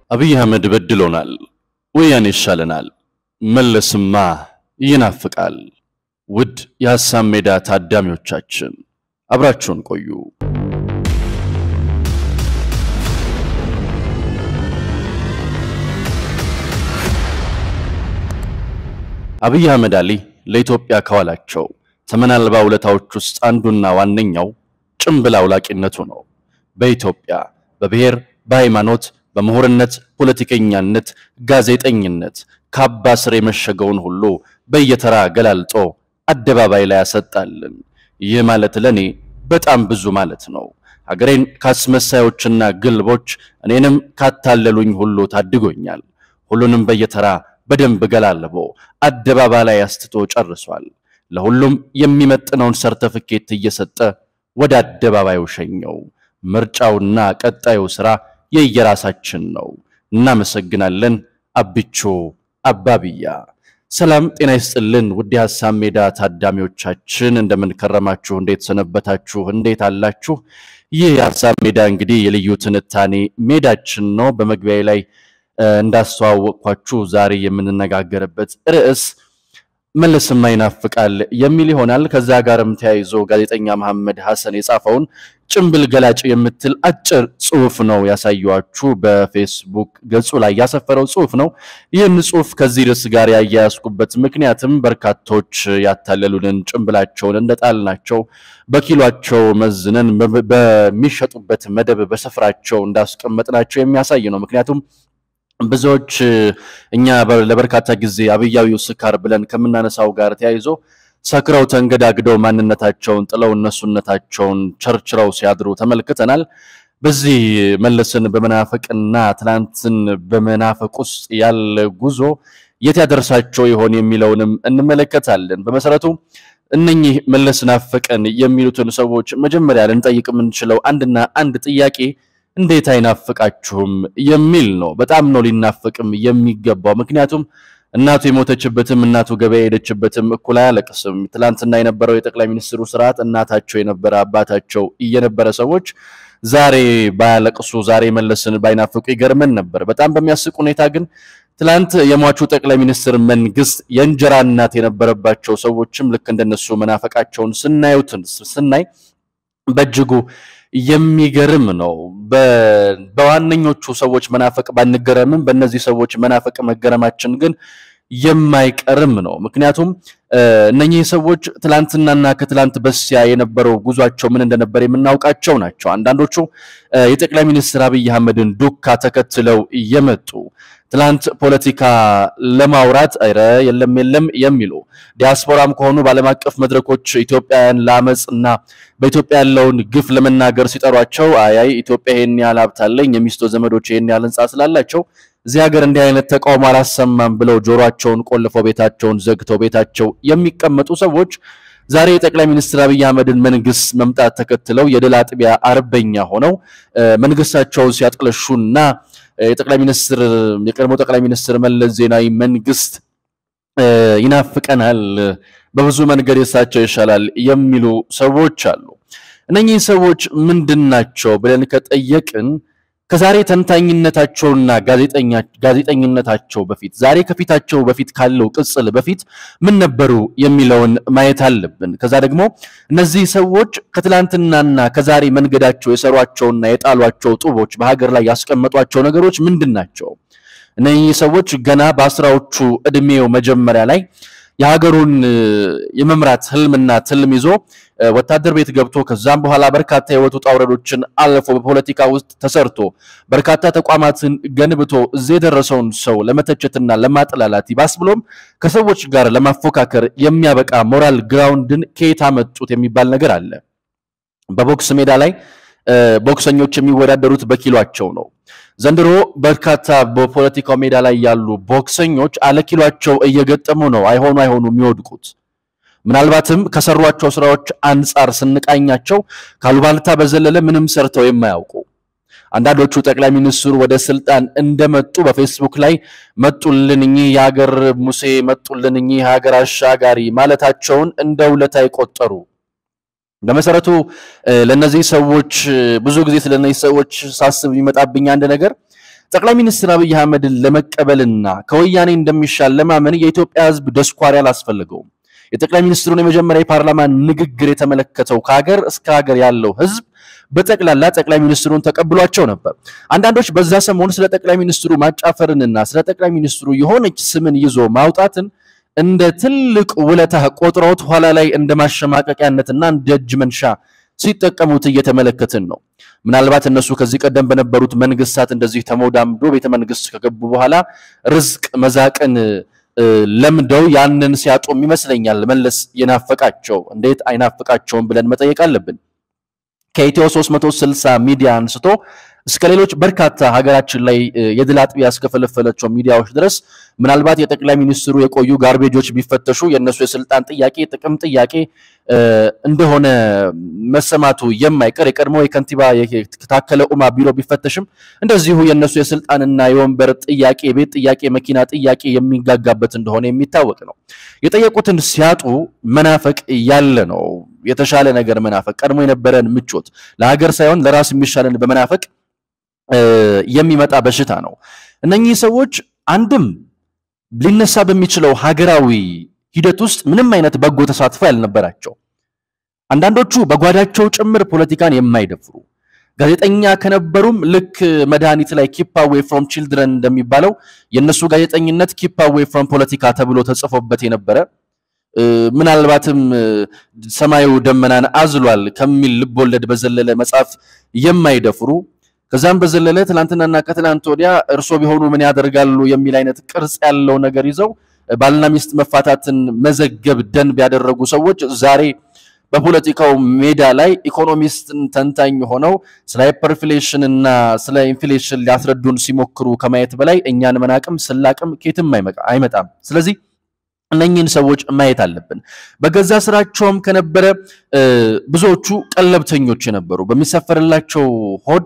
አብይ አህመድ በድሎናል፣ ወያኔ ይሻለናል፣ መለስማ ይናፍቃል። ውድ የሐሳብ ሜዳ ታዳሚዎቻችን አብራችሁን ቆዩ። አብይ አህመድ አሊ ለኢትዮጵያ ከዋላቸው ተመን አልባ ውለታዎች ውስጥ አንዱና ዋነኛው ጭምብል አውላቂነቱ ነው። በኢትዮጵያ በብሔር፣ በሃይማኖት፣ በምሁርነት፣ ፖለቲከኛነት፣ ጋዜጠኝነት ካባ ስር የመሸገውን ሁሉ በየተራ ገላልጦ አደባባይ ላይ ያሰጣልን። ይህ ማለት ለኔ በጣም ብዙ ማለት ነው። ሀገሬን ካስመሳዮችና ግልቦች እኔንም ካታለሉኝ ሁሉ ታድጎኛል። ሁሉንም በየተራ በደንብ ገላልቦ አደባባይ ላይ አስትቶ ጨርሷል። ለሁሉም የሚመጥነውን ሰርተፍኬት እየሰጠ ወደ አደባባዩ ሸኘው። ምርጫውና ቀጣዩ ስራ የየራሳችን ነው። እናመሰግናለን። አብቾ አባብያ። ሰላም ጤና ይስጥልን። ውድ የሐሳብ ሜዳ ታዳሚዎቻችን እንደምን ከረማችሁ? እንዴት ሰነበታችሁ? እንዴት አላችሁ? ይህ የሐሳብ ሜዳ እንግዲህ የልዩ ትንታኔ ሜዳችን ነው። በመግቢያ ላይ እንዳስተዋወቅኳችሁ ዛሬ የምንነጋገርበት ርዕስ መለስማ ይናፍቃል የሚል ይሆናል። ከዛ ጋርም ተያይዞ ጋዜጠኛ መሐመድ ሐሰን የጻፈውን ጭምብል ገላጭ የምትል አጭር ጽሁፍ ነው ያሳየኋችሁ። በፌስቡክ ገጹ ላይ ያሰፈረው ጽሁፍ ነው። ይህን ጽሁፍ ከዚህ ርዕስ ጋር ያያያዝኩበት ምክንያትም በርካቶች ያታለሉንን ጭምብላቸውን እንደጣልናቸው በኪሏቸው መዝነን በሚሸጡበት መደብ በስፍራቸው እንዳስቀመጥናቸው የሚያሳይ ነው። ምክንያቱም ብዙዎች እኛ ለበርካታ ጊዜ አብያዊው ስካር ብለን ከምናነሳው ጋር ተያይዞ ሰክረው ተንገዳግደው ማንነታቸውን ጥለው እነሱነታቸውን ቸርችረው ሲያድሩ ተመልክተናል። በዚህ መለስን በመናፈቅና ትናንትን በመናፈቅ ውስጥ ያለ ጉዞ የት ያደርሳቸው ይሆን የሚለውንም እንመለከታለን። በመሰረቱ እነኚህ መለስ ናፈቀን የሚሉትን ሰዎች መጀመሪያ ልንጠይቅ የምንችለው አንድና አንድ ጥያቄ እንዴት አይናፍቃችሁም የሚል ነው። በጣም ነው ሊናፍቅም የሚገባው። ምክንያቱም እናቱ የሞተችበትም እናቱ ገበያ የሄደችበትም እኩል አያለቅስም። ትላንትና የነበረው የጠቅላይ ሚኒስትሩ ስርዓት እናታቸው የነበረ አባታቸው እየነበረ ሰዎች ዛሬ ባያለቅሱ ዛሬ መለስን ባይናፍቁ ይገርመን ነበር። በጣም በሚያስቅ ሁኔታ ግን ትላንት የሟቹ ጠቅላይ ሚኒስትር መንግስት የእንጀራ እናት የነበረባቸው ሰዎችም ልክ እንደነሱ መናፈቃቸውን ስናዩትን ስናይ በእጅጉ የሚገርም ነው። በዋነኞቹ ሰዎች መናፈቅ ባንገረምም በእነዚህ ሰዎች መናፈቅ መገረማችን ግን የማይቀርም ነው። ምክንያቱም እነኚህ ሰዎች ትላንትናና ከትላንት በስቲያ የነበረው ጉዟቸው ምን እንደነበር የምናውቃቸው ናቸው። አንዳንዶቹ የጠቅላይ ሚኒስትር አብይ አህመድን ዱካ ተከትለው እየመጡ ትላንት ፖለቲካ ለማውራት ኧረ የለም የለም የሚሉ ዲያስፖራም ከሆኑ በዓለም አቀፍ መድረኮች ኢትዮጵያውያን ለአመፅ እና በኢትዮጵያ ያለውን ግፍ ለመናገር ሲጠሯቸው አያይ ኢትዮጵያ ይሄን ያህል ሀብት አለኝ የሚስቶ ዘመዶች ይሄን ያህል ህንጻ ስላላቸው እዚህ ሀገር እንዲህ አይነት ተቃውሞ አላሰማም ብለው ጆሮአቸውን ቆልፈው ቤታቸውን ዘግተው ቤታቸው የሚቀመጡ ሰዎች ዛሬ የጠቅላይ ሚኒስትር አብይ አህመድን መንግስት መምጣት ተከትለው የድል አጥቢያ አርበኛ ሆነው መንግስታቸውን ሲያጥለሹና የጠቅላይ ሚኒስትር የቀድሞ ጠቅላይ ሚኒስትር መለስ ዜናዊ መንግስት ይናፍቀናል፣ በብዙ መንገድ የሳቸው ይሻላል የሚሉ ሰዎች አሉ። እነኚህ ሰዎች ምንድን ናቸው ብለን ከጠየቅን ከዛሬ ተንታኝነታቸውና ጋዜጠኝነታቸው በፊት ዛሬ ከፊታቸው በፊት ካለው ቅጽል በፊት ምን ነበሩ የሚለውን ማየት አለብን። ከዛ ደግሞ እነዚህ ሰዎች ከትላንትናና ከዛሬ መንገዳቸው የሰሯቸውና የጣሏቸው ጡቦች በሀገር ላይ ያስቀመጧቸው ነገሮች ምንድን ናቸው? እነዚህ ሰዎች ገና በአስራዎቹ እድሜው መጀመሪያ ላይ የሀገሩን የመምራት ህልምና ትልም ይዞ ወታደር ቤት ገብቶ ከዛም በኋላ በርካታ የህይወት ውጣ ውረዶችን አልፎ በፖለቲካ ውስጥ ተሰርቶ በርካታ ተቋማትን ገንብቶ እዚህ የደረሰውን ሰው ለመተቸትና ለማጥላላት ይባስ ብሎም ከሰዎች ጋር ለማፎካከር የሚያበቃ ሞራል ግራውንድን ከየት አመጡት የሚባል ነገር አለ። በቦክስ ሜዳ ላይ ቦክሰኞች የሚወዳደሩት በኪሏቸው ነው። ዘንድሮ በርካታ በፖለቲካው ሜዳ ላይ ያሉ ቦክሰኞች አለኪሏቸው እየገጠሙ ነው አይሆኑ አይሆኑ የሚወድቁት። ምናልባትም ከሰሯቸው ስራዎች አንጻር ስንቃኛቸው ካሉባልታ በዘለለ ምንም ሰርተው የማያውቁ አንዳንዶቹ ጠቅላይ ሚኒስትሩ ወደ ስልጣን እንደመጡ በፌስቡክ ላይ መጡልን እኚህ የሀገር ሙሴ መጡልን እኚህ የሀገር አሻጋሪ ማለታቸውን እንደ ውለታ የቆጠሩ በመሰረቱ ለነዚህ ሰዎች ብዙ ጊዜ ስለነዚህ ሰዎች ሳስብ የሚመጣብኝ አንድ ነገር ጠቅላይ ሚኒስትር አብይ አህመድን ለመቀበልና ከወያኔ እንደሚሻል ለማመን የኢትዮጵያ ሕዝብ ደስኳሪ አላስፈልገውም። የጠቅላይ ሚኒስትሩን የመጀመሪያ የፓርላማ ንግግር የተመለከተው ከሀገር እስከ ሀገር ያለው ሕዝብ በጠቅላላ ጠቅላይ ሚኒስትሩን ተቀብሏቸው ነበር። አንዳንዶች በዛ ሰሞን ስለ ጠቅላይ ሚኒስትሩ ማጫፈርንና ስለ ጠቅላይ ሚኒስትሩ የሆነች ስምን ይዞ ማውጣትን እንደ ትልቅ ውለታ ቆጥረውት ኋላ ላይ እንደ ማሸማቀቂያነትና እንደ እጅ መንሻ ሲጠቀሙት እየተመለከትን ነው። ምናልባት እነሱ ከዚህ ቀደም በነበሩት መንግስታት እንደዚህ ተሞዳምዶ ቤተ መንግስት ከገቡ በኋላ ርዝቅ መዛቅን ለምደው ያንን ሲያጡም ይመስለኛል መለስ የናፈቃቸው። እንዴት አይናፍቃቸውም ብለን መጠየቅ አለብን። ከኢትዮ 360 ሚዲያ አንስቶ እስከ ሌሎች በርካታ ሀገራችን ላይ የድል አጥቢያ እስከፈለፈለቸው ሚዲያዎች ድረስ ምናልባት የጠቅላይ ሚኒስትሩ የቆዩ ጋርቤጆች ቢፈተሹ የእነሱ የስልጣን ጥያቄ ጥቅም ጥያቄ እንደሆነ መሰማቱ የማይቀር የቀድሞ የከንቲባ ታከለ ኡማ ቢሮ ቢፈተሽም እንደዚሁ የእነሱ የስልጣንና የወንበር ጥያቄ የቤት ጥያቄ መኪና ጥያቄ የሚጋጋበት እንደሆነ የሚታወቅ ነው። የጠየቁትን ሲያጡ መናፈቅ ያለ ነው። የተሻለ ነገር መናፈቅ ቀድሞ የነበረን ምቾት ለሀገር ሳይሆን ለራስ የሚሻለን በመናፈቅ የሚመጣ በሽታ ነው። እነኚህ ሰዎች አንድም ሊነሳ በሚችለው ሀገራዊ ሂደት ውስጥ ምንም አይነት በጎ ተሳትፎ ያልነበራቸው፣ አንዳንዶቹ በጓዳቸው ጭምር ፖለቲካን የማይደፍሩ ጋዜጠኛ ከነበሩም ልክ መድኃኒት ላይ ኪፕ አዌይ ፍሮም ቺልድረን እንደሚባለው የእነሱ ጋዜጠኝነት ኪፕ አዌይ ፍሮም ፖለቲካ ተብሎ ተጽፎበት የነበረ ምናልባትም ሰማዩ ደመናን አዝሏል ከሚል ልቦለድ በዘለለ መጽሐፍ የማይደፍሩ ከዛም በዘለለ ትናንትናና ከትናንት ወዲያ እርሶ ቢሆኑ ምን ያደርጋሉ የሚል አይነት ቅርጽ ያለው ነገር ይዘው ባልና ሚስት መፋታትን መዘገብ ደንብ ያደረጉ ሰዎች ዛሬ በፖለቲካው ሜዳ ላይ ኢኮኖሚስትን ተንታኝ ሆነው ስለ ሃይፐርኢንፍሌሽን እና ስለ ኢንፍሌሽን ሊያስረዱን ሲሞክሩ ከማየት በላይ እኛን መናቅም ስላቅም ኬትም አይመጣም። ስለዚህ እነኚህን ሰዎች ማየት አለብን። በገዛ ስራቸውም ከነበረ ብዙዎቹ ቀለብተኞች የነበሩ በሚሰፈርላቸው ሆድ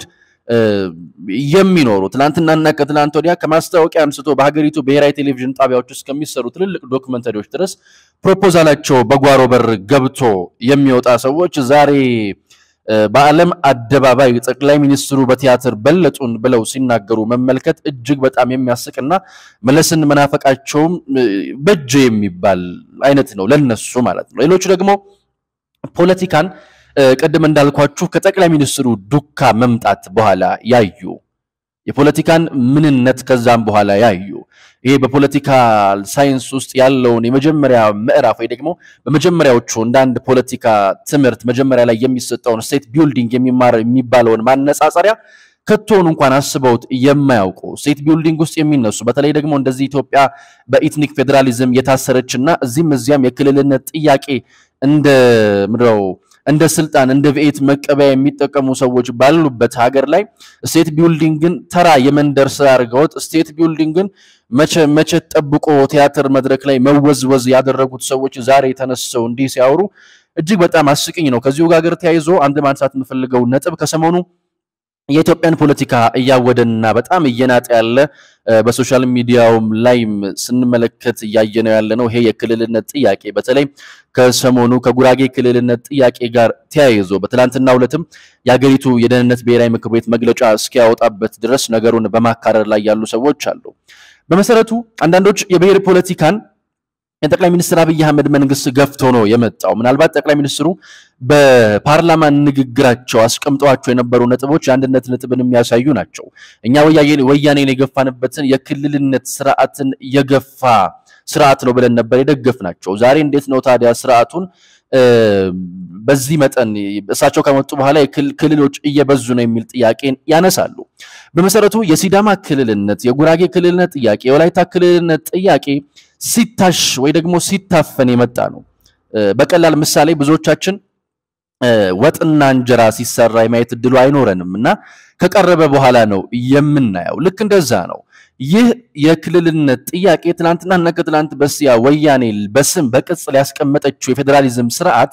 የሚኖሩ ትናንትናና ከትናንት ወዲያ ከማስታወቂያ አንስቶ በሀገሪቱ ብሔራዊ ቴሌቪዥን ጣቢያዎች ውስጥ ከሚሰሩ ትልልቅ ዶክመንተሪዎች ድረስ ፕሮፖዛላቸው በጓሮ በር ገብቶ የሚወጣ ሰዎች ዛሬ በዓለም አደባባይ ጠቅላይ ሚኒስትሩ በቲያትር በለጡን ብለው ሲናገሩ መመልከት እጅግ በጣም የሚያስቅና መለስን መናፈቃቸውም በጀ የሚባል አይነት ነው ለነሱ ማለት ነው። ሌሎቹ ደግሞ ፖለቲካን ቅድም እንዳልኳችሁ ከጠቅላይ ሚኒስትሩ ዱካ መምጣት በኋላ ያዩ የፖለቲካን ምንነት ከዛም በኋላ ያዩ ይሄ በፖለቲካ ሳይንስ ውስጥ ያለውን የመጀመሪያ ምዕራፍ ወይ ደግሞ በመጀመሪያዎቹ እንደ አንድ ፖለቲካ ትምህርት መጀመሪያ ላይ የሚሰጠውን ስቴት ቢልዲንግ የሚማር የሚባለውን ማነጻጸሪያ ከቶውን እንኳን አስበውት የማያውቁ ስቴት ቢልዲንግ ውስጥ የሚነሱ በተለይ ደግሞ እንደዚህ ኢትዮጵያ በኢትኒክ ፌዴራሊዝም የታሰረችና እዚህም እዚያም የክልልነት ጥያቄ እንደ ምድረው እንደ ስልጣን እንደ ቤት መቀበያ የሚጠቀሙ ሰዎች ባሉበት ሀገር ላይ ስቴት ቢልዲንግን ተራ የመንደር ስራ አድርገውት ስቴት ቢልዲንግን መቼ መቼ ጠብቆ ቲያትር መድረክ ላይ መወዝወዝ ያደረጉት ሰዎች ዛሬ ተነስተው እንዲህ ሲያወሩ እጅግ በጣም አስቂኝ ነው። ከዚሁ ጋር ተያይዞ አንድ ማንሳት የምፈልገው ነጥብ ከሰሞኑ የኢትዮጵያን ፖለቲካ እያወደና በጣም እየናጠ ያለ በሶሻል ሚዲያውም ላይም ስንመለከት እያየነው ያለ ነው። ይሄ የክልልነት ጥያቄ በተለይ ከሰሞኑ ከጉራጌ ክልልነት ጥያቄ ጋር ተያይዞ በትላንትናው ዕለትም የሀገሪቱ የደህንነት ብሔራዊ ምክር ቤት መግለጫ እስኪያወጣበት ድረስ ነገሩን በማካረር ላይ ያሉ ሰዎች አሉ። በመሰረቱ አንዳንዶች የብሔር ፖለቲካን የጠቅላይ ሚኒስትር አብይ አህመድ መንግስት ገፍቶ ነው የመጣው። ምናልባት ጠቅላይ ሚኒስትሩ በፓርላማ ንግግራቸው አስቀምጠዋቸው የነበሩ ነጥቦች የአንድነት ነጥብን የሚያሳዩ ናቸው። እኛ ወያኔን የገፋንበትን የክልልነት ስርዓትን የገፋ ስርዓት ነው ብለን ነበር የደገፍናቸው። ዛሬ እንዴት ነው ታዲያ ስርዓቱን በዚህ መጠን እሳቸው ከመጡ በኋላ ክልሎች እየበዙ ነው የሚል ጥያቄን ያነሳሉ። በመሰረቱ የሲዳማ ክልልነት፣ የጉራጌ ክልልነት ጥያቄ፣ የወላይታ ክልልነት ጥያቄ ሲታሽ ወይ ደግሞ ሲታፈን የመጣ ነው። በቀላል ምሳሌ ብዙዎቻችን ወጥና እንጀራ ሲሰራ የማየት እድሉ አይኖረንም እና ከቀረበ በኋላ ነው የምናየው። ልክ እንደዛ ነው። ይህ የክልልነት ጥያቄ ትናንትናና ከትላንት በስቲያ ወያኔ በስም በቅጽል ያስቀመጠችው የፌዴራሊዝም ስርዓት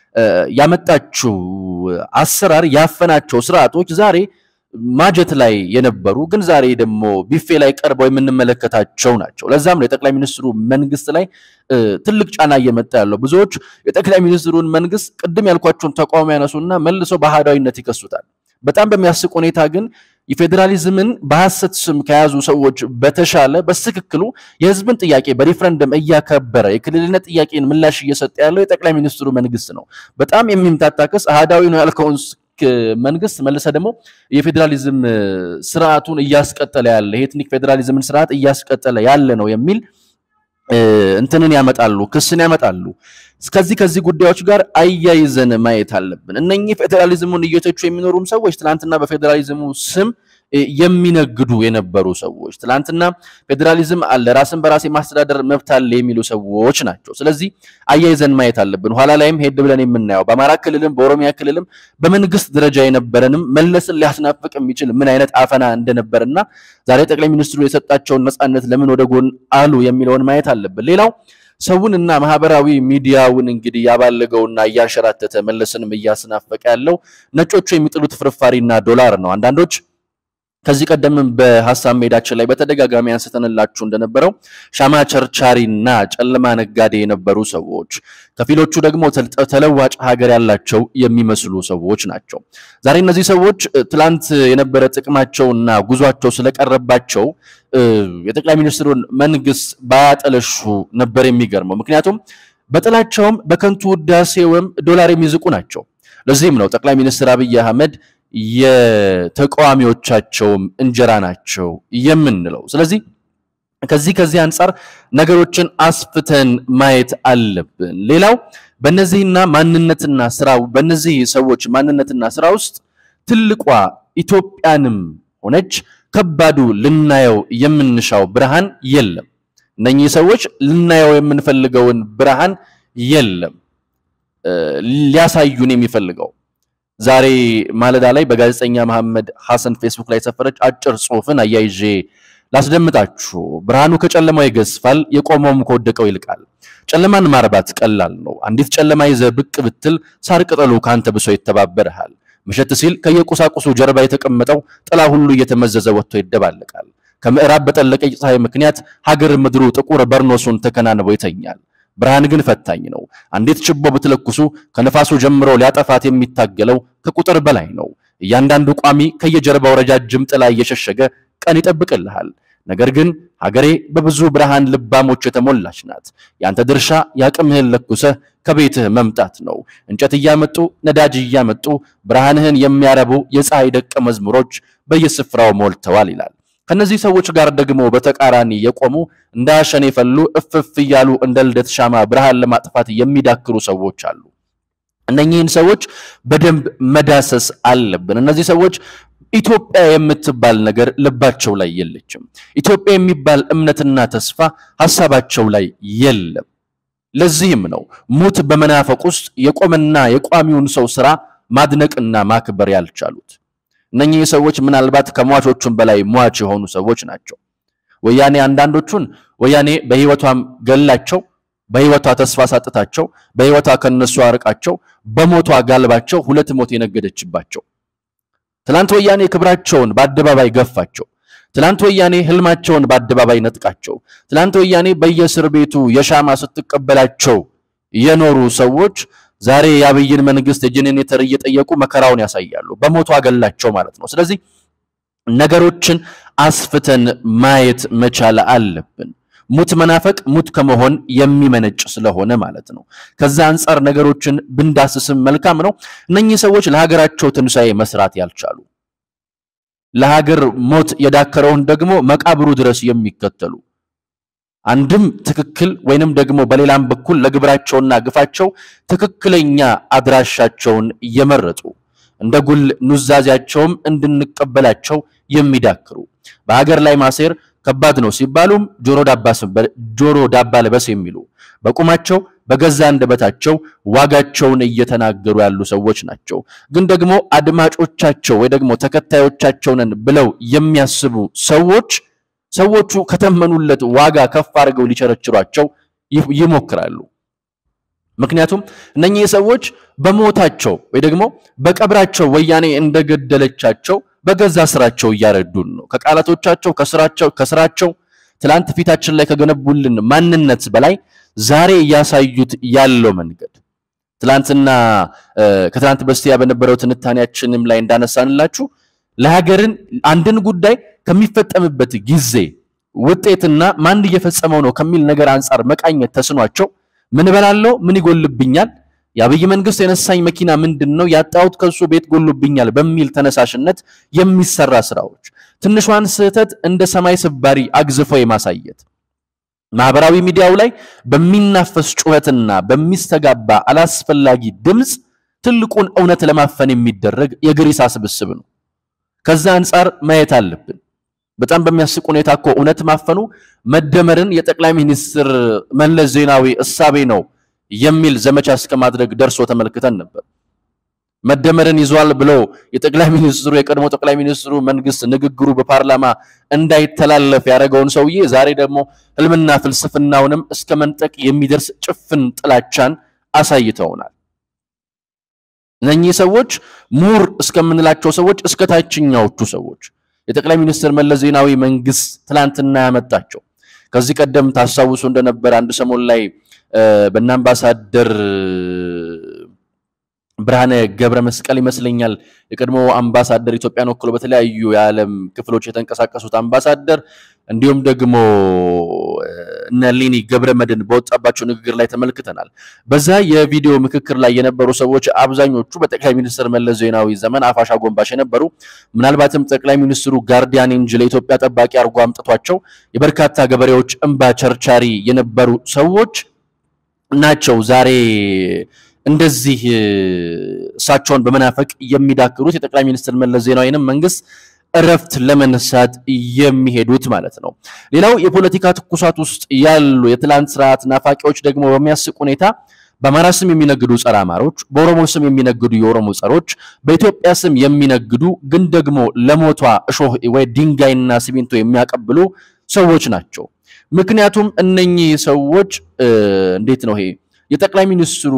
ያመጣችው አሰራር ያፈናቸው ስርዓቶች ዛሬ ማጀት ላይ የነበሩ ግን ዛሬ ደግሞ ቢፌ ላይ ቀርበው የምንመለከታቸው ናቸው። ለዛም ነው የጠቅላይ ሚኒስትሩ መንግስት ላይ ትልቅ ጫና እየመጣ ያለው። ብዙዎች የጠቅላይ ሚኒስትሩን መንግስት ቅድም ያልኳቸውን ተቃውሞ ያነሱና መልሰው በአህዳዊነት ይከሱታል። በጣም በሚያስቅ ሁኔታ ግን የፌዴራሊዝምን በሐሰት ስም ከያዙ ሰዎች በተሻለ በትክክሉ የህዝብን ጥያቄ በሪፍረንደም እያከበረ የክልልነት ጥያቄን ምላሽ እየሰጠ ያለው የጠቅላይ ሚኒስትሩ መንግስት ነው። በጣም የሚምታታ ክስ አህዳዊ ነው ያልከውን መንግስት መልሰ ደግሞ የፌዴራሊዝም ስርዓቱን እያስቀጠለ ያለ የኤትኒክ ፌዴራሊዝምን ስርዓት እያስቀጠለ ያለ ነው የሚል እንትንን ያመጣሉ፣ ክስን ያመጣሉ። ከዚህ ከዚህ ጉዳዮች ጋር አያይዘን ማየት አለብን። እነኚህ ፌዴራሊዝሙን እየተቹ የሚኖሩም ሰዎች ትናንትና በፌዴራሊዝሙ ስም የሚነግዱ የነበሩ ሰዎች ትናንትና ፌዴራሊዝም አለ ራስን በራስ የማስተዳደር መብት አለ የሚሉ ሰዎች ናቸው። ስለዚህ አያይዘን ማየት አለብን። ኋላ ላይም ሄድ ብለን የምናየው በአማራ ክልልም በኦሮሚያ ክልልም በመንግስት ደረጃ የነበረንም መለስን ሊያስናፍቅ የሚችል ምን አይነት አፈና እንደነበርና ዛሬ ጠቅላይ ሚኒስትሩ የሰጣቸውን ነፃነት ለምን ወደ ጎን አሉ የሚለውን ማየት አለብን። ሌላው ሰውንና ማህበራዊ ሚዲያውን እንግዲህ ያባለገውና እያንሸራተተ መለስንም እያስናፈቀ ያለው ነጮቹ የሚጥሉት ፍርፋሪና ዶላር ነው። አንዳንዶች ከዚህ ቀደምም በሀሳብ ሜዳችን ላይ በተደጋጋሚ አንስተንላችሁ እንደነበረው ሻማ ቸርቻሪና ጨለማ ነጋዴ የነበሩ ሰዎች፣ ከፊሎቹ ደግሞ ተለዋጭ ሀገር ያላቸው የሚመስሉ ሰዎች ናቸው። ዛሬ እነዚህ ሰዎች ትላንት የነበረ ጥቅማቸውና ጉዟቸው ስለቀረባቸው የጠቅላይ ሚኒስትሩን መንግስት ባያጠለሹ ነበር የሚገርመው። ምክንያቱም በጥላቸውም በከንቱ ውዳሴውም ዶላር የሚዝቁ ናቸው። ለዚህም ነው ጠቅላይ ሚኒስትር አብይ አህመድ የተቃዋሚዎቻቸውም እንጀራ ናቸው የምንለው። ስለዚህ ከዚህ ከዚህ አንጻር ነገሮችን አስፍተን ማየት አለብን። ሌላው በእነዚህና ማንነትና ስራው በእነዚህ ሰዎች ማንነትና ስራ ውስጥ ትልቋ ኢትዮጵያንም ሆነች ከባዱ ልናየው የምንሻው ብርሃን የለም። እነኚህ ሰዎች ልናየው የምንፈልገውን ብርሃን የለም ሊያሳዩን የሚፈልገው ዛሬ ማለዳ ላይ በጋዜጠኛ መሐመድ ሐሰን ፌስቡክ ላይ የሰፈረች አጭር ጽሑፍን አያይዤ ላስደምጣችሁ። ብርሃኑ ከጨለማው ይገዝፋል፣ የቆመውም ከወደቀው ይልቃል። ጨለማን ማርባት ቀላል ነው። አንዲት ጨለማ ይዘህ ብቅ ብትል ሳር ቅጠሉ ካንተ ብሶ ይተባበርሃል። መሸት ሲል ከየቁሳቁሱ ጀርባ የተቀመጠው ጥላ ሁሉ እየተመዘዘ ወጥቶ ይደባለቃል። ከምዕራብ በጠለቀ ፀሐይ ምክንያት ሀገር ምድሩ ጥቁር በርኖሱን ተከናንቦ ይተኛል። ብርሃን ግን ፈታኝ ነው። አንዲት ችቦ ብትለኩሱ ከነፋሱ ጀምሮ ሊያጠፋት የሚታገለው ከቁጥር በላይ ነው። እያንዳንዱ ቋሚ ከየጀርባው ረጃጅም ጥላ እየሸሸገ ቀን ይጠብቅልሃል። ነገር ግን ሀገሬ በብዙ ብርሃን ልባሞች የተሞላች ናት። ያንተ ድርሻ ያቅምህን ለኩሰህ ከቤትህ መምጣት ነው። እንጨት እያመጡ ነዳጅ እያመጡ ብርሃንህን የሚያረቡ የፀሐይ ደቀ መዝሙሮች በየስፍራው ሞልተዋል ይላል። ከነዚህ ሰዎች ጋር ደግሞ በተቃራኒ የቆሙ እንዳሸን የፈሉ እፍፍ እያሉ እንደ ልደት ሻማ ብርሃን ለማጥፋት የሚዳክሩ ሰዎች አሉ። እነኚህን ሰዎች በደንብ መዳሰስ አለብን። እነዚህ ሰዎች ኢትዮጵያ የምትባል ነገር ልባቸው ላይ የለችም። ኢትዮጵያ የሚባል እምነትና ተስፋ ሀሳባቸው ላይ የለም። ለዚህም ነው ሙት በመናፈቅ ውስጥ የቆመና የቋሚውን ሰው ስራ ማድነቅና ማክበር ያልቻሉት። እነኚህ ሰዎች ምናልባት ከሟቾቹም በላይ ሟች የሆኑ ሰዎች ናቸው። ወያኔ አንዳንዶቹን ወያኔ በህይወቷም ገላቸው፣ በህይወቷ ተስፋ ሳጥታቸው፣ በህይወቷ ከነሱ አርቃቸው፣ በሞቷ ጋልባቸው ሁለት ሞት የነገደችባቸው። ትላንት ወያኔ ክብራቸውን በአደባባይ ገፋቸው። ትላንት ወያኔ ህልማቸውን በአደባባይ ነጥቃቸው። ትላንት ወያኔ በየእስር ቤቱ የሻማ ስትቀበላቸው የኖሩ ሰዎች ዛሬ የአብይን መንግስት የጄኔሬተር እየጠየቁ መከራውን ያሳያሉ። በሞቱ አገላቸው ማለት ነው። ስለዚህ ነገሮችን አስፍተን ማየት መቻል አለብን። ሙት መናፈቅ ሙት ከመሆን የሚመነጭ ስለሆነ ማለት ነው። ከዛ አንጻር ነገሮችን ብንዳስስም መልካም ነው። እነኚህ ሰዎች ለሀገራቸው ትንሣኤ መስራት ያልቻሉ ለሀገር ሞት የዳከረውን ደግሞ መቃብሩ ድረስ የሚከተሉ አንድም ትክክል ወይንም ደግሞ በሌላም በኩል ለግብራቸውና ግፋቸው ትክክለኛ አድራሻቸውን እየመረጡ እንደ ጉል ኑዛዜያቸውም እንድንቀበላቸው የሚዳክሩ በሀገር ላይ ማሴር ከባድ ነው ሲባሉም ጆሮ ዳባ ልበስ የሚሉ በቁማቸው በገዛ አንደበታቸው ዋጋቸውን እየተናገሩ ያሉ ሰዎች ናቸው። ግን ደግሞ አድማጮቻቸው ወይ ደግሞ ተከታዮቻቸውን ብለው የሚያስቡ ሰዎች ሰዎቹ ከተመኑለት ዋጋ ከፍ አድርገው ሊቸረችሯቸው ይሞክራሉ። ምክንያቱም እነኚህ ሰዎች በሞታቸው ወይ ደግሞ በቀብራቸው ወያኔ እንደገደለቻቸው በገዛ ስራቸው እያረዱን ነው። ከቃላቶቻቸው ከስራቸው ከስራቸው ትላንት ፊታችን ላይ ከገነቡልን ማንነት በላይ ዛሬ እያሳዩት ያለው መንገድ ትላንትና ከትላንት በስቲያ በነበረው ትንታኔያችንም ላይ እንዳነሳንላችሁ ለሀገርን አንድን ጉዳይ ከሚፈጸምበት ጊዜ ውጤትና ማን እየፈጸመው ነው ከሚል ነገር አንጻር መቃኘት ተስኗቸው ምን እበላለሁ፣ ምን ይጎልብኛል፣ የአብይ መንግስት የነሳኝ መኪና ምንድን ነው፣ ያጣሁት ከሱ ቤት ጎልብኛል በሚል ተነሳሽነት የሚሰራ ስራዎች ትንሿን ስህተት እንደ ሰማይ ስባሪ አግዝፈው የማሳየት ማህበራዊ ሚዲያው ላይ በሚናፈስ ጩኸትና በሚስተጋባ አላስፈላጊ ድምፅ ትልቁን እውነት ለማፈን የሚደረግ የግሪሳ ስብስብ ነው። ከዛ አንጻር ማየት አለብን። በጣም በሚያስቅ ሁኔታ እኮ እውነት ማፈኑ መደመርን የጠቅላይ ሚኒስትር መለስ ዜናዊ እሳቤ ነው የሚል ዘመቻ እስከ ማድረግ ደርሶ ተመልክተን ነበር። መደመርን ይዟል ብሎ የጠቅላይ ሚኒስትሩ የቀድሞ ጠቅላይ ሚኒስትሩ መንግስት ንግግሩ በፓርላማ እንዳይተላለፍ ያደረገውን ሰውዬ ዛሬ ደግሞ ህልምና ፍልስፍናውንም እስከ መንጠቅ የሚደርስ ጭፍን ጥላቻን አሳይተውናል። እነኚህ ሰዎች ምሁር እስከምንላቸው ሰዎች እስከ ታችኛዎቹ ሰዎች የጠቅላይ ሚኒስትር መለስ ዜናዊ መንግስት ትላንትና ያመጣቸው ከዚህ ቀደም ታስታውሱ እንደነበር አንድ ሰሞን ላይ በእነ አምባሳደር ብርሃነ ገብረ መስቀል ይመስለኛል የቀድሞ አምባሳደር ኢትዮጵያን ወክሎ በተለያዩ የዓለም ክፍሎች የተንቀሳቀሱት አምባሳደር እንዲሁም ደግሞ እነ ሊኒ ገብረ መድን በወጣባቸው ንግግር ላይ ተመልክተናል። በዛ የቪዲዮ ምክክር ላይ የነበሩ ሰዎች አብዛኞቹ በጠቅላይ ሚኒስትር መለስ ዜናዊ ዘመን አፋሽ አጎንባሽ የነበሩ ምናልባትም ጠቅላይ ሚኒስትሩ ጋርዲያን እንጂ ለኢትዮጵያ ጠባቂ አድርጎ አምጥቷቸው የበርካታ ገበሬዎች እንባ ቸርቻሪ የነበሩ ሰዎች ናቸው ዛሬ እንደዚህ እሳቸውን በመናፈቅ የሚዳክሩት የጠቅላይ ሚኒስትር መለስ ዜናዊንም መንግስት እረፍት ለመነሳት የሚሄዱት ማለት ነው። ሌላው የፖለቲካ ትኩሳት ውስጥ ያሉ የትላንት ስርዓት ናፋቂዎች ደግሞ በሚያስቅ ሁኔታ በአማራ ስም የሚነግዱ ጸረ አማሮች፣ በኦሮሞ ስም የሚነግዱ የኦሮሞ ጸሮች፣ በኢትዮጵያ ስም የሚነግዱ ግን ደግሞ ለሞቷ እሾህ ወይ ድንጋይና ሲሚንቶ የሚያቀብሉ ሰዎች ናቸው። ምክንያቱም እነኚህ ሰዎች እንዴት ነው ይሄ የጠቅላይ ሚኒስትሩ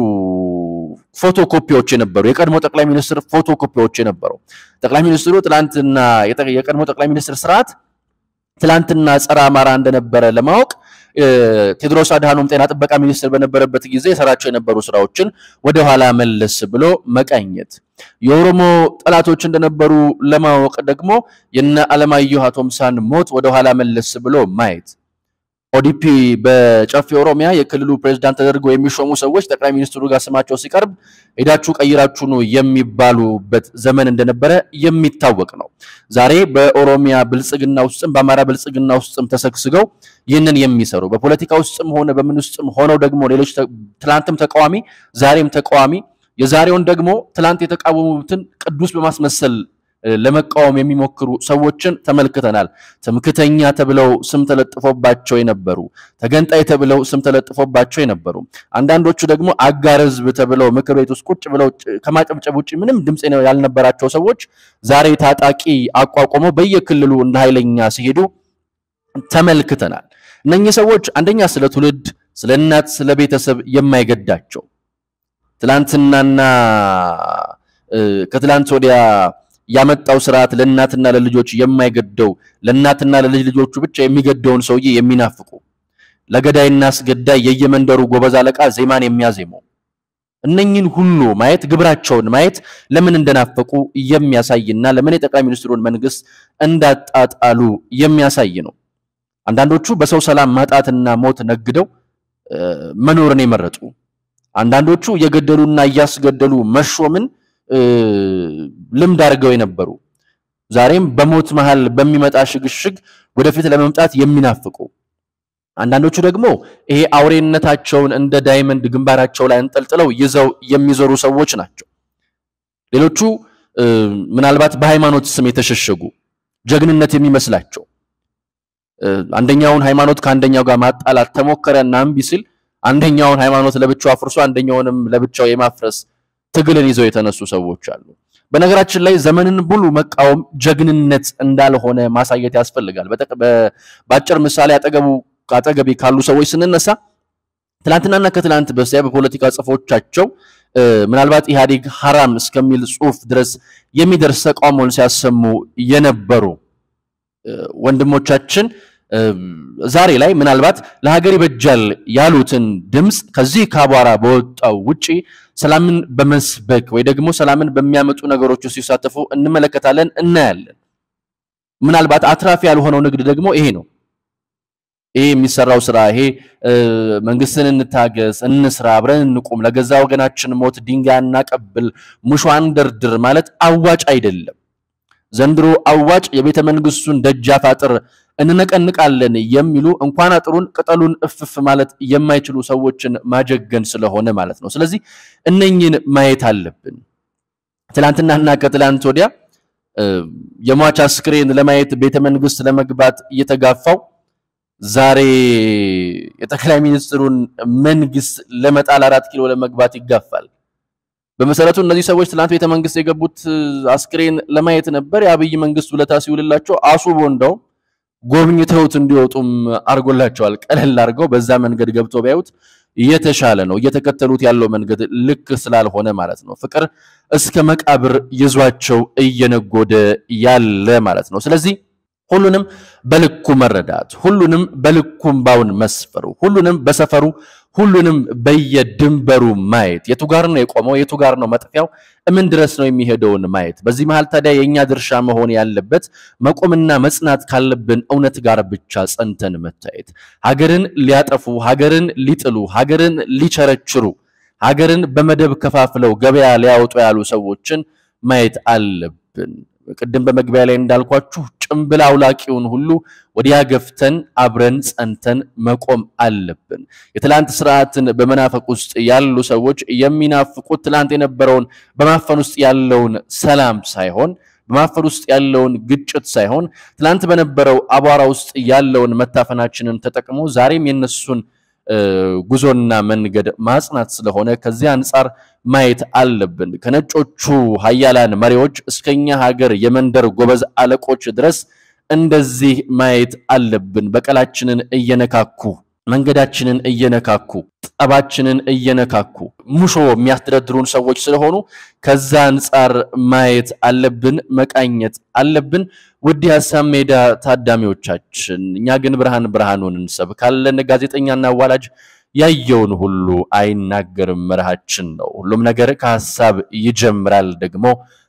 ፎቶኮፒዎች የነበሩ የቀድሞ ጠቅላይ ሚኒስትር ፎቶኮፒዎች የነበሩ ጠቅላይ ሚኒስትሩ ትላንትና የቀድሞ ጠቅላይ ሚኒስትር ስርዓት ትላንትና ጸረ አማራ እንደነበረ ለማወቅ ቴዎድሮስ አድሃኖም ጤና ጥበቃ ሚኒስትር በነበረበት ጊዜ የሰራቸው የነበሩ ስራዎችን ወደኋላ መለስ ብሎ መቃኘት፣ የኦሮሞ ጠላቶች እንደነበሩ ለማወቅ ደግሞ የነ አለማየሁ አቶምሳን ሞት ወደኋላ መለስ ብሎ ማየት ኦዲፒ በጨፌ ኦሮሚያ የክልሉ ፕሬዝዳንት ተደርገው የሚሾሙ ሰዎች ጠቅላይ ሚኒስትሩ ጋር ስማቸው ሲቀርብ ሄዳችሁ ቀይራችሁ ነው የሚባሉበት ዘመን እንደነበረ የሚታወቅ ነው። ዛሬ በኦሮሚያ ብልጽግና ውስጥም በአማራ ብልጽግና ውስጥም ተሰግስገው ይህንን የሚሰሩ በፖለቲካ ውስጥም ሆነ በምን ውስጥም ሆነው ደግሞ ሌሎች ትላንትም ተቃዋሚ ዛሬም ተቃዋሚ የዛሬውን ደግሞ ትላንት የተቃወሙትን ቅዱስ በማስመሰል ለመቃወም የሚሞክሩ ሰዎችን ተመልክተናል። ትምክተኛ ተብለው ስም ተለጥፎባቸው የነበሩ ተገንጣይ ተብለው ስም ተለጥፎባቸው የነበሩ አንዳንዶቹ ደግሞ አጋር ሕዝብ ተብለው ምክር ቤት ውስጥ ቁጭ ብለው ከማጨብጨብ ውጭ ምንም ድምፅ ያልነበራቸው ሰዎች ዛሬ ታጣቂ አቋቁመው በየክልሉ እንደ ኃይለኛ ሲሄዱ ተመልክተናል። እነኚህ ሰዎች አንደኛ ስለ ትውልድ፣ ስለ እናት፣ ስለ ቤተሰብ የማይገዳቸው ትላንትናና ከትላንት ወዲያ ያመጣው ስርዓት ለእናትና ለልጆች የማይገደው ለእናትና ለልጅ ልጆቹ ብቻ የሚገደውን ሰውዬ የሚናፍቁ ለገዳይና አስገዳይ የየመንደሩ ጎበዝ አለቃ ዜማን የሚያዜመው እነኝን ሁሉ ማየት ግብራቸውን ማየት ለምን እንደናፈቁ የሚያሳይና ለምን የጠቅላይ ሚኒስትሩን መንግስት እንዳጣጣሉ የሚያሳይ ነው። አንዳንዶቹ በሰው ሰላም ማጣትና ሞት ነግደው መኖርን የመረጡ አንዳንዶቹ እየገደሉና እያስገደሉ መሾምን ልምድ አድርገው የነበሩ ዛሬም በሞት መሃል በሚመጣ ሽግሽግ ወደፊት ለመምጣት የሚናፍቁ አንዳንዶቹ ደግሞ ይሄ አውሬነታቸውን እንደ ዳይመንድ ግንባራቸው ላይ አንጠልጥለው ይዘው የሚዞሩ ሰዎች ናቸው። ሌሎቹ ምናልባት በሃይማኖት ስም የተሸሸጉ ጀግንነት የሚመስላቸው አንደኛውን ሃይማኖት ከአንደኛው ጋር ማጣላት ተሞከረና እምቢ ሲል አንደኛውን ሃይማኖት ለብቻው አፍርሶ አንደኛውንም ለብቻው የማፍረስ ትግልን ይዘው የተነሱ ሰዎች አሉ። በነገራችን ላይ ዘመንን ሙሉ መቃወም ጀግንነት እንዳልሆነ ማሳየት ያስፈልጋል። በአጭር ምሳሌ አጠገቡ አጠገቤ ካሉ ሰዎች ስንነሳ ትላንትናና ከትላንት በስቲያ በፖለቲካ ጽፎቻቸው ምናልባት ኢህአዴግ ሐራም እስከሚል ጽሁፍ ድረስ የሚደርስ ተቃውሞን ሲያሰሙ የነበሩ ወንድሞቻችን ዛሬ ላይ ምናልባት ለሀገር ይበጃል ያሉትን ድምፅ ከዚህ ከአቧራ በወጣው ውጪ ሰላምን በመስበክ ወይ ደግሞ ሰላምን በሚያመጡ ነገሮች ውስጥ ሲሳተፉ እንመለከታለን፣ እናያለን። ምናልባት አትራፊ ያልሆነው ንግድ ደግሞ ይሄ ነው። ይሄ የሚሰራው ስራ ይሄ መንግስትን እንታገስ፣ እንስራ፣ አብረን እንቁም፣ ለገዛ ወገናችን ሞት ድንጋይ እናቀብል፣ ሙሾ አንደርድር ማለት አዋጭ አይደለም። ዘንድሮ አዋጭ የቤተ መንግስቱን ደጃፍ አጥር እንነቀንቃለን የሚሉ እንኳን አጥሩን ቅጠሉን እፍፍ ማለት የማይችሉ ሰዎችን ማጀገን ስለሆነ ማለት ነው። ስለዚህ እነኝን ማየት አለብን። ትላንትናና ከትላንት ወዲያ የሟች አስክሬን ለማየት ቤተ መንግስት ለመግባት እየተጋፋው ዛሬ የጠቅላይ ሚኒስትሩን መንግስት ለመጣል አራት ኪሎ ለመግባት ይጋፋል። በመሰረቱ እነዚህ ሰዎች ትላንት ቤተ መንግስት የገቡት አስክሬን ለማየት ነበር። የአብይ መንግስት ውለታ ሲውልላቸው አሱቦ እንደውም ጎብኝተውት እንዲወጡም አድርጎላቸዋል። ቀለል አድርገው በዛ መንገድ ገብተው ቢያዩት የተሻለ ነው። እየተከተሉት ያለው መንገድ ልክ ስላልሆነ ማለት ነው። ፍቅር እስከ መቃብር ይዟቸው እየነጎደ ያለ ማለት ነው። ስለዚህ ሁሉንም በልኩ መረዳት፣ ሁሉንም በልኩ እምባውን መስፈሩ፣ ሁሉንም በሰፈሩ ሁሉንም በየድንበሩ ማየት፣ የቱ ጋር ነው የቆመው፣ የቱ ጋር ነው መጥፊያው፣ እምን ድረስ ነው የሚሄደውን ማየት። በዚህ መሃል ታዲያ የእኛ ድርሻ መሆን ያለበት መቆምና መጽናት ካለብን እውነት ጋር ብቻ ጸንተን መታየት። ሀገርን ሊያጠፉ፣ ሀገርን ሊጥሉ፣ ሀገርን ሊቸረችሩ፣ ሀገርን በመደብ ከፋፍለው ገበያ ሊያወጡ ያሉ ሰዎችን ማየት አለብን። ቅድም በመግቢያ ላይ እንዳልኳችሁ ጭምብል አውላቂውን ሁሉ ወዲያ ገፍተን አብረን ጸንተን መቆም አለብን። የትላንት ስርዓትን በመናፈቅ ውስጥ ያሉ ሰዎች የሚናፍቁት ትላንት የነበረውን በማፈን ውስጥ ያለውን ሰላም ሳይሆን በማፈን ውስጥ ያለውን ግጭት ሳይሆን ትላንት በነበረው አቧራ ውስጥ ያለውን መታፈናችንን ተጠቅሞ ዛሬም የነሱን ጉዞና መንገድ ማጽናት ስለሆነ ከዚህ አንጻር ማየት አለብን። ከነጮቹ ሀያላን መሪዎች እስከኛ ሀገር የመንደር ጎበዝ አለቆች ድረስ እንደዚህ ማየት አለብን። በቀላችንን እየነካኩ መንገዳችንን እየነካኩ ጠባችንን እየነካኩ ሙሾ የሚያስተዳድሩን ሰዎች ስለሆኑ ከዛ አንጻር ማየት አለብን፣ መቃኘት አለብን። ውድ የሀሳብ ሜዳ ታዳሚዎቻችን፣ እኛ ግን ብርሃን ብርሃኑን እንሰብካለን። ጋዜጠኛና አዋላጅ ያየውን ሁሉ አይናገርም መርሃችን ነው። ሁሉም ነገር ከሀሳብ ይጀምራል ደግሞ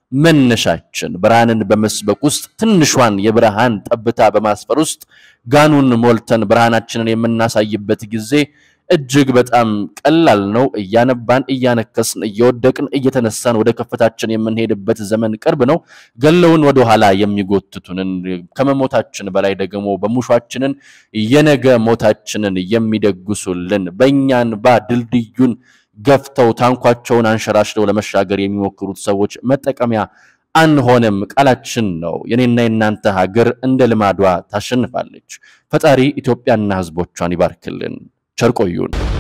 መነሻችን ብርሃንን በመስበክ ውስጥ ትንሿን የብርሃን ጠብታ በማስፈር ውስጥ ጋኑን ሞልተን ብርሃናችንን የምናሳይበት ጊዜ እጅግ በጣም ቀላል ነው። እያነባን እያነከስን እየወደቅን እየተነሳን ወደ ከፍታችን የምንሄድበት ዘመን ቅርብ ነው። ገለውን ወደ ኋላ የሚጎትቱንን ከመሞታችን በላይ ደግሞ በሙሿችንን የነገ ሞታችንን የሚደግሱልን በእኛን ባ ድልድዩን ገፍተው ታንኳቸውን አንሸራሽረው ለመሻገር የሚሞክሩት ሰዎች መጠቀሚያ አንሆንም። ቃላችን ነው። የኔና የናንተ ሀገር እንደ ልማዷ ታሸንፋለች። ፈጣሪ ኢትዮጵያና ሕዝቦቿን ይባርክልን። ቸር ቆዩን።